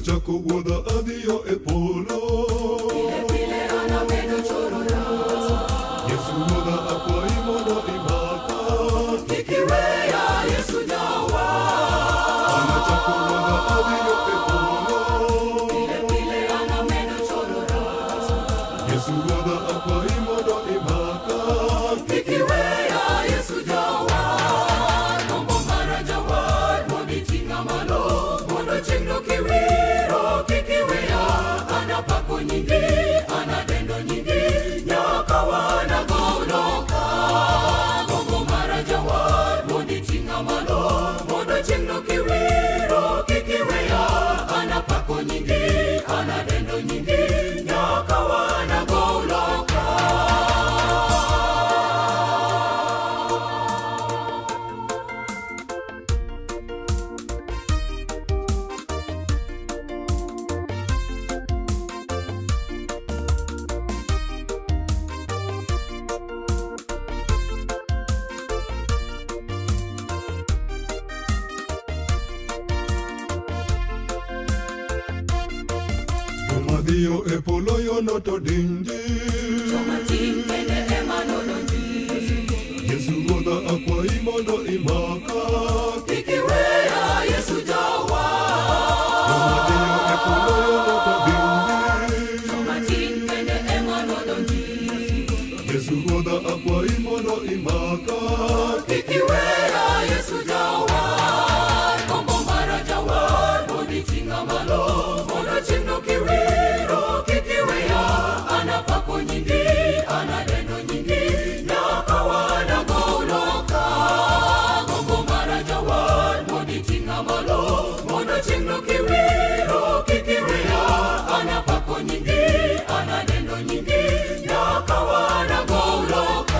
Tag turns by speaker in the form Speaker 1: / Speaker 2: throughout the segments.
Speaker 1: anachako wuodha adhiyo e polo
Speaker 2: pile anamedo chorora
Speaker 1: yesu wuodha akwayi mondo imaka
Speaker 2: kikiweya yesu jawa
Speaker 1: anachako wuodha adhiyo e polo
Speaker 2: pile pile anamedo chorora
Speaker 1: yesu wuodha akwayi mondo imaka
Speaker 2: kikiweya yesu jawa gombo mara jawar mondi ting'a malo mondo chieng'no kiwiro kikiweya anapako nyingi anadendo nyingi nyaka wanagoloka gombo mara jawar mondi ting'a malo mondo chieng'no kiwiro kikiweya anapako nyingi anadendo nyingi nyaka wanagoloka
Speaker 1: jomadhiyo e polo yono to dindi
Speaker 2: matin kende ema nolonji
Speaker 1: yesu wuodha akwayi mondo imaka
Speaker 2: ikiweya yesu jawa
Speaker 1: jomadhiyo e polo yono to dindi
Speaker 2: matin kende ema nolonji
Speaker 1: yesu wuodha akwayi mondo imaka
Speaker 2: ikiweya yesu jawa gombo mara jawar mondi ting'a malo mondo chieng'no kiwiro kikiweya anapako nyingi anadendo nyingi nyaka wanagoloka gombo mara jawar mondi ting'a malo mondo chieng'no kiwiro kikiweya anapako nyingi anadendo nyingi nyaka wanagoloka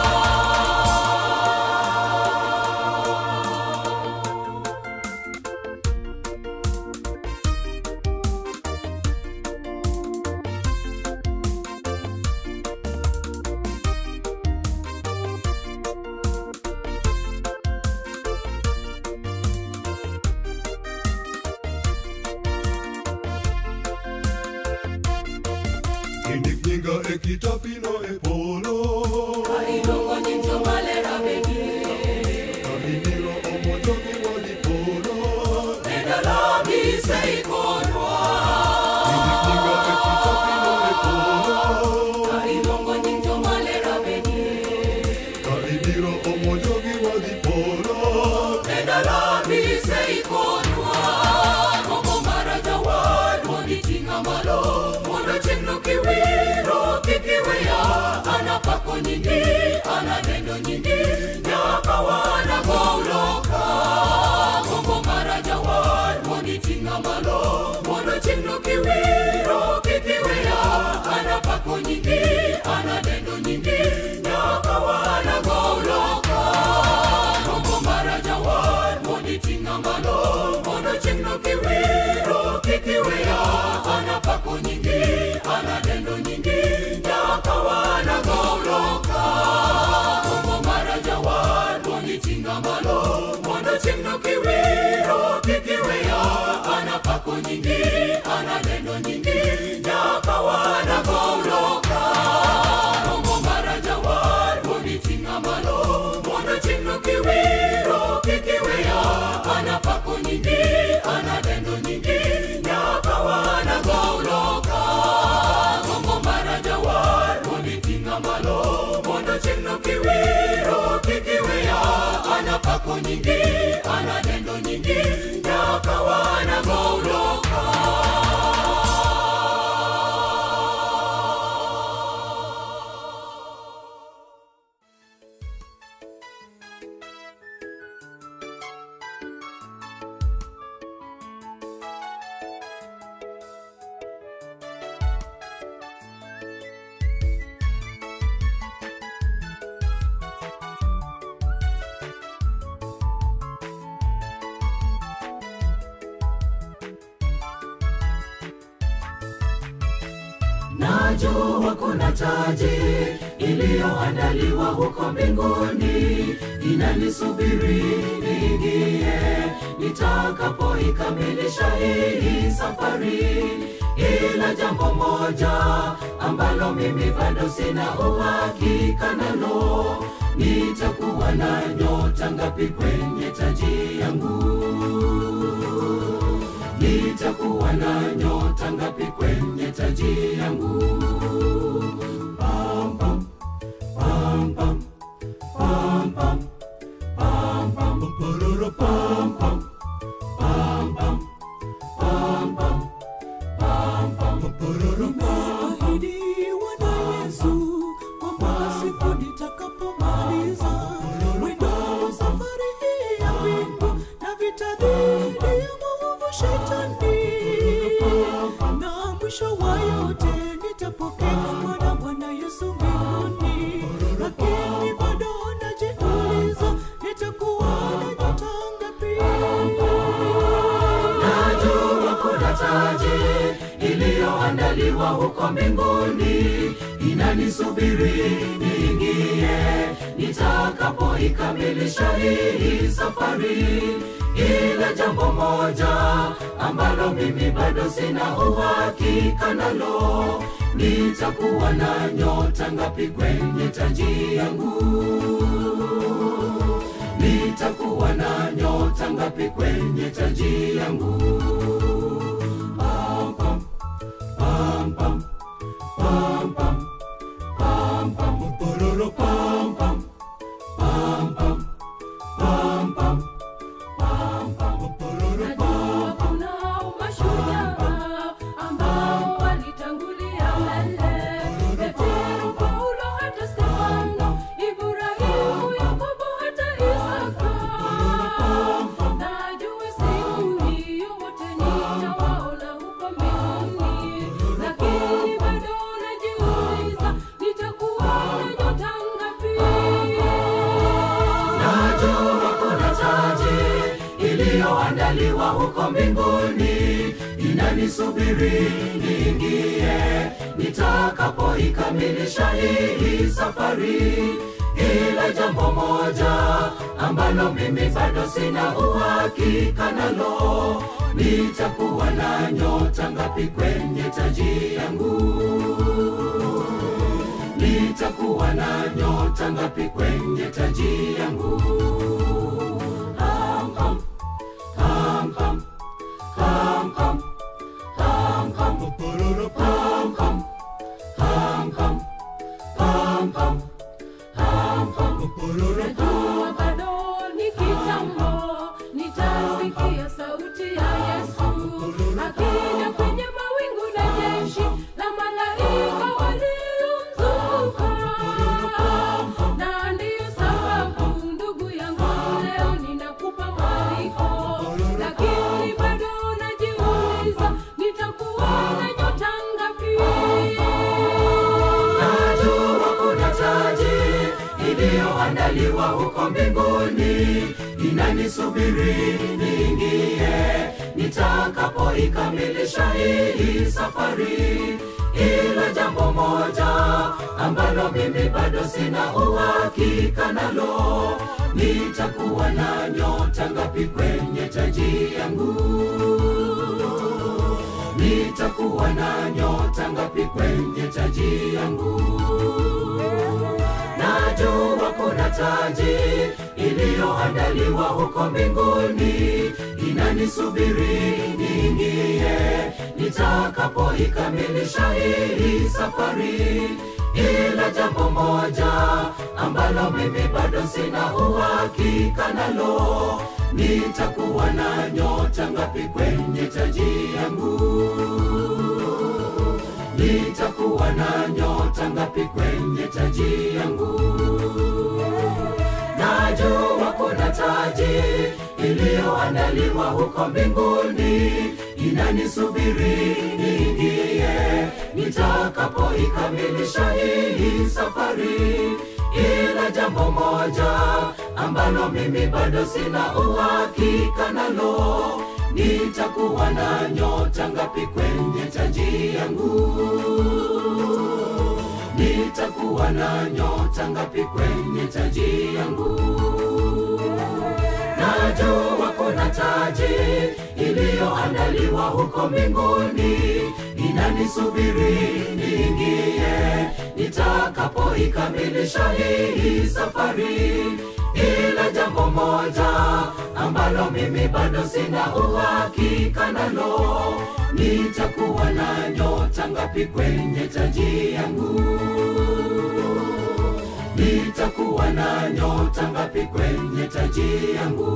Speaker 1: indik nyinga e kitapino e polo
Speaker 2: iluongo nying jomalera begi
Speaker 1: ka ibiro omo jogi wadhi polo
Speaker 2: nedalogi seikonwa
Speaker 1: indik nyinga e kitapino e polo
Speaker 2: ka iluongo nying jomalera begi
Speaker 1: ka ibiro omo jogi wadhi polo
Speaker 2: nedalogi seikonwa gombo mara jawar mondi ting'a malo mondo chieng'no kiwiro kikiweya anapako nyingi anadendo nyingi nyaka wanagoloka gombo mara jawar mondi ting'a malo mondo chieng'no kiwiro kikiweya anapako nyingi anadendo nyingi nyaka wanagoloka gombo mara jawar mondi ting'a malo mondo chieng'no kiwiro kikiweya anapako nyingi anadendo nyingi nyaka wanagoloka gombo mara jawar mondi ting'a malo mondo chieng'no kiwiro kikiweya anapako nyingi anadendo nyingi nyaka wanagoloka gombo mara jawar mondi ting'a malo mondo chieng'no kiwiro kikiweya anapako nyingi anadendo nyingi nyaka wanagoloka gombo mara jawar mondi ting'a malo mondo chieng'no kiwiro kikiweya anapako nyingi anadendo nyingi nyaka wanagoloka najua kuna taji iliyoandaliwa huko mbinguni ina inanisubiri niingie nitakapoikamilisha hii safari ila jambo moja ambalo mimi bado sina uhakika nalo nitakuwa na nyota ngapi kwenye taji yangu nitakuwa na nyota ngapi kwenye taji yangu pam, pam, pam, pam, pam, pam, pam, pam, parara, pam, pam, pam, pam, pam, pam, pam, pam, parara, pam, pam.
Speaker 3: Nimeahidiwa na Yesu kwamba siku nitakapomaliza mwendo wa safari hii ya mbingu na vita dhidi ya maovu shetani, na mwisho wa yote nitapokea mwana Bwana Yesu mbinguni. Lakini bado najiuliza nitakuwa na nyota ngapi?
Speaker 2: najua kuna taji iliyoandaliwa huko mbinguni inanisubiri niingie nitakapoikamilisha hii safari ila jambo moja ambalo mimi bado sina uhakika nalo nitakuwa na nyota ngapi kwenye taji yangu nitakuwa na nyota ngapi kwenye taji yangu pam, pam, pam, pam, pam, pam, pam, pam, parara, pam, pam, pam, pam, pam, pam, pam, pam, parara,
Speaker 4: Najua kuna mashujaa ambao walitangulia mbele. Petero, Paulo, hata Stefano, Ibrahimu, Yakobo, hata Isaka. Najua siku hiyo wote nitawaona huko mbinguni, lakini bado najiuliza nitakuwa na nyota ngapi?
Speaker 2: najua kuna taji iliyoandaliwa huko mbinguni inanisubiri niingie nitakapoikamilisha hii safari ila jambo moja ambalo mimi bado sina uhakika nalo nitakuwa na nyota ngapi kwenye taji yangu nitakuwa na nyota ngapi kwenye taji yangu ham, ham, ham, ham, ham, ham, ham, ham, parara, ham, ham, ham, ham, ham, ham, ham, ham, parara,
Speaker 4: Najua bado ni kitambo, nitasikia sauti ya Yesu akija kwenye mawingu na jeshi la malaika waliomzunguka. Na ndiyo sababu ndugu yangu, leo ninakupa mwaliko, lakini bado najiuliza nitakuwa na nyota ngapi?
Speaker 2: najua kuna taji iliyoandaliwa huko mbinguni inanisubiri niingie nitakapoikamilisha hii safari ila jambo moja ambalo mimi bado sina uhakika nalo nitakuwa na nyota ngapi kwenye taji yangu nitakuwa na nyota ngapi kwenye taji yangu najua kuna taji iliyoandaliwa huko mbinguni inanisubiri niingie nitakapoikamilisha hii safari ila jambo moja ambalo mimi bado sina uhakika nalo nitakuwa na nyota ngapi kwenye taji yangu nitakuwa na nyota ngapi kwenye taji yangu najua kuna taji iliyoandaliwa huko mbinguni inanisubiri niingie nitakapoikamilisha hii safari ila jambo moja ambalo mimi bado sina uhakika nalo nitakuwa na nyota ngapi kwenye taji yangu nitakuwa na nyota ngapi kwenye taji yangu taji iliyoandaliwa huko mbinguni inanisubiri niingie nitakapoikamilisha hii safari ila jambo moja ambalo mimi bado sina uhakika nalo nitakuwa na nyota ngapi kwenye taji yangu nitakuwa na nyota ngapi kwenye taji yangu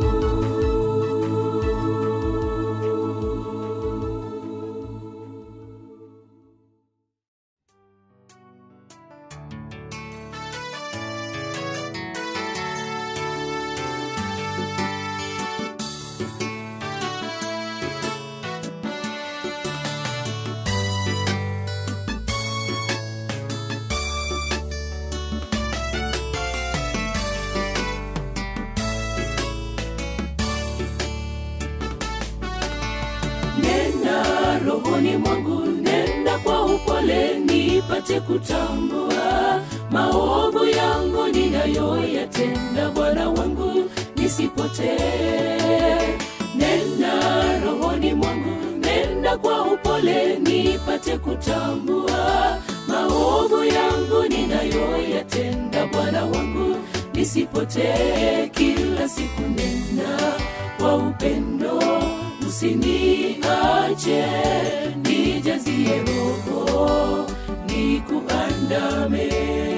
Speaker 2: nena rohoni mwangu nenda kwa upole nipate kutambua maovu yangu ninayoyatenda bwana wangu nisipotee nena rohoni mwangu nenda kwa upole nipate kutambua maovu yangu ninayoyatenda bwana wangu nisipotee kila siku nena kwa upendo usiniache nijazie roho nikuandame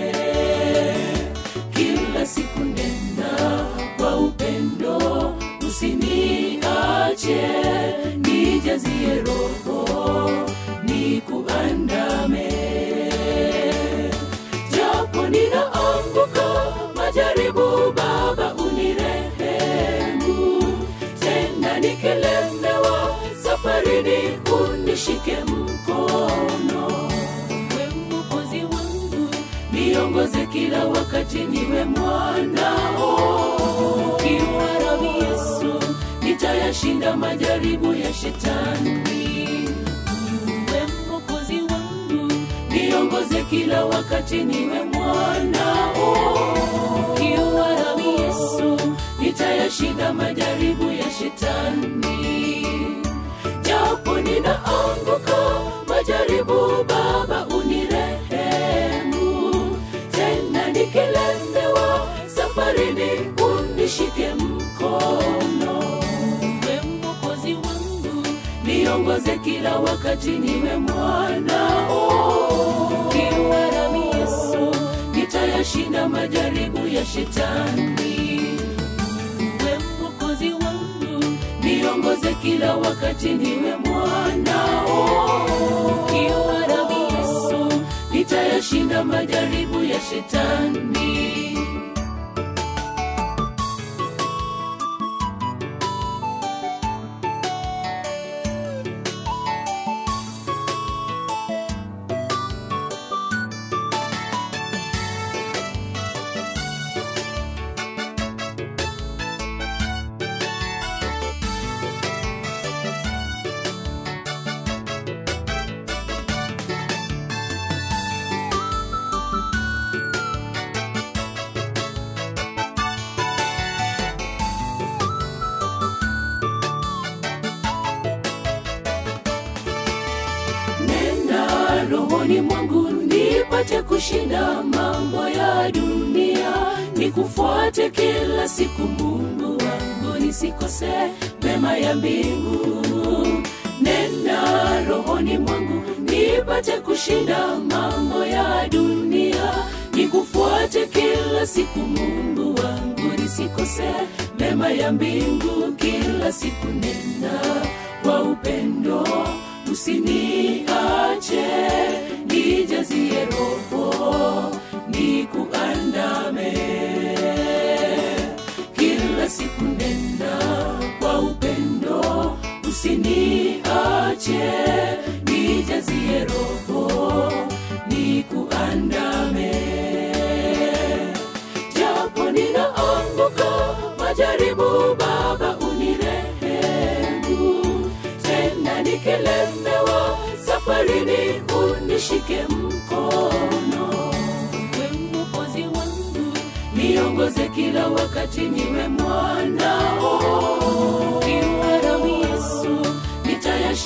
Speaker 2: kila siku nena kwa upendo usiniache nijazie roho nikuandame japo ninaanguka majaribu baba unirehemu tena nikilemewa safarini unishike mkono we mwokozi wangu niongoze kila wakati niwe mwanao ukiwa rami yesu nitayashinda majaribu ya shetani we mwokozi wangu niongoze kila wakati niwe mwanao ukiwa rami yesu nitayashinda majaribu ya shetani japo ninaanguka majaribu baba unirehemu tena nikilemewa safarini unishike mkono we mwokozi wangu niongoze kila wakati niwe mwanao ukiwa nami yesu nitayashinda majaribu ya shetani we mwokozi wangu niongoze kila wakati niwe mwanao ukiwa nami yesu nitayashinda majaribu ya shetani nena rohoni mwangu nipate kushinda mambo ya dunia nikufuate kila siku mungu wangu nisikose mema ya mbingu nena rohoni mwangu nipate kushinda mambo ya dunia nikufuate kila siku mungu wangu nisikose mema ya mbingu kila siku nena kwa upendo usiniache nijazie roho nikuandame kila siku nena kwa upendo usiniache nijazie roho nikuandame japo ninaanguka majaribu baba unirehemu tena nikilemewa safarini unishike mkono we mwokozi wangu niongoze kila wakati niwe mwanao Ukiwa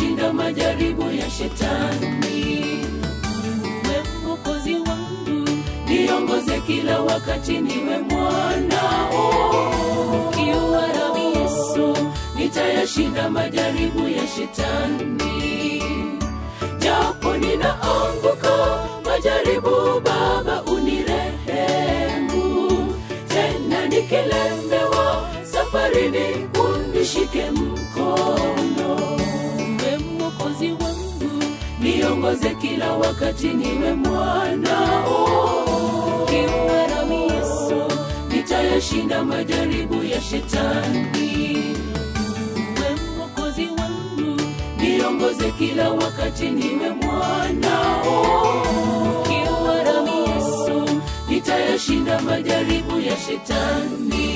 Speaker 2: nitayashinda majaribu ya shetani we mwokozi wangu niongoze kila wakati niwe mwanao ukiwa nami yesu nitayashinda majaribu ya shetani japo ninaanguka majaribu baba unirehemu tena nikilemewa safarini unishike mkono we mwokozi wangu niongoze kila wakati niwe mwanao kiwa nami yesu nitayashinda majaribu ya shetani we mwokozi wangu niongoze kila wakati niwe mwanao kiwa nami yesu nitayashinda majaribu ya shetani